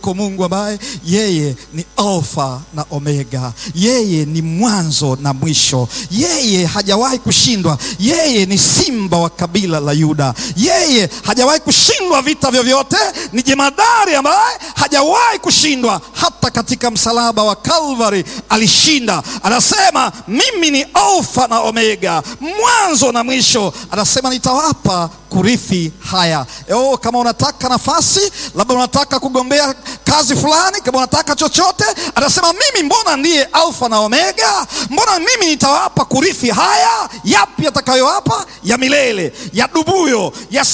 Kwa Mungu ambaye yeye ni Alfa na Omega, yeye ni mwanzo na mwisho, yeye hajawahi kushindwa, yeye ni simba wa kabila la Yuda, yeye hajawahi kushindwa vita vyovyote, ni jemadari ambaye hajawahi kushindwa. Hata katika msalaba wa Kalvari alishinda. Anasema mimi ni Alfa na Omega, mwanzo na mwisho. Anasema nitawapa kurithi haya. Oh, kama unataka nafasi, labda unataka kugombea kazi fulani, kama unataka chochote, anasema mimi, mbona ndiye Alfa na Omega, mbona mimi nitawapa kurithi haya. Yapi yatakayowapa? Ya milele, ya dubuyo, ya